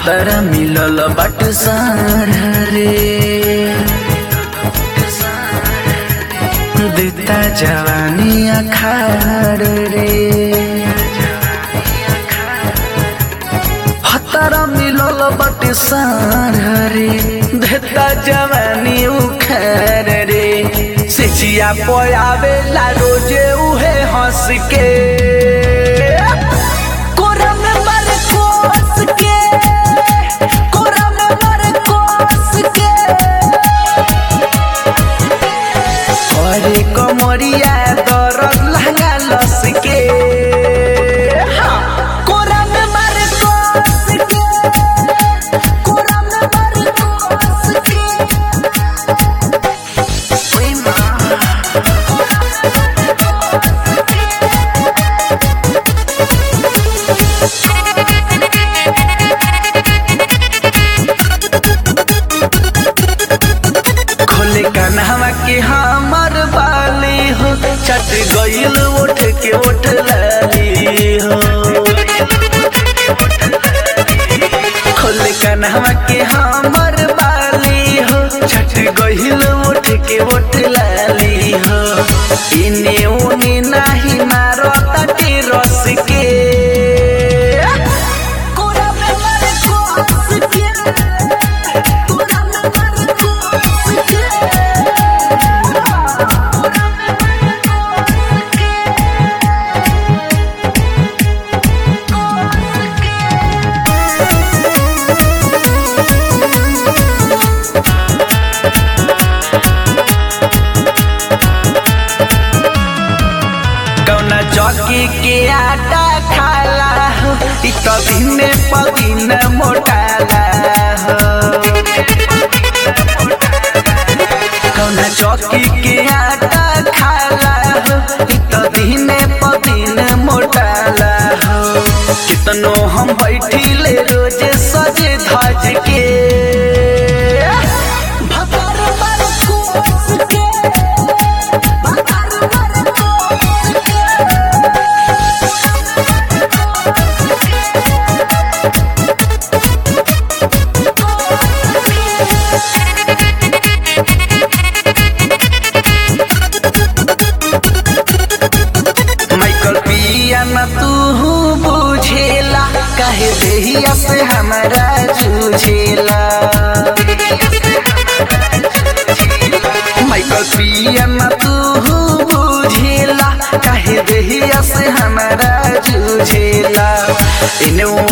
भतर मिलल बट सार रे देता जवानी अखाड़ रे भतर मिलल बट सार रे देता जवानी उखाड़ रे सिचिया पयावेला रोजे उहे हंस के कोरा में मर कोस के कोरा में मर कोस के अरे कमरिया दरद लहंगा लस के हाँ, कोरा में मर कोस के कोरा में मर कोस के ओए माँ खोले कन्हवा के हमर बाली हो चट गईल उठ के उठ लाली हो खोले कन्हवा के हमर बाली हो चट गईल उठ के उठ लाली हो इने उने नाही मारो तटे रस के कोरा में मर कोस के कोरा में मर कोस के कौना चौकी के आटा खाला हो इ तो दिने पदिन मोटाला हो कौना चौकी के आटा खाला हो इ तो दिने पदिन मोटाला हो कितनो हम बैठिले रोज सजे धज के भतर मर कोस के भतर मर कोस के माइकल पिया न तू बुझेला काहे देहिया से हमारा जूझेला माइकल पिया न तू बुझेला काहे देहिया से हमारा जूझेला इने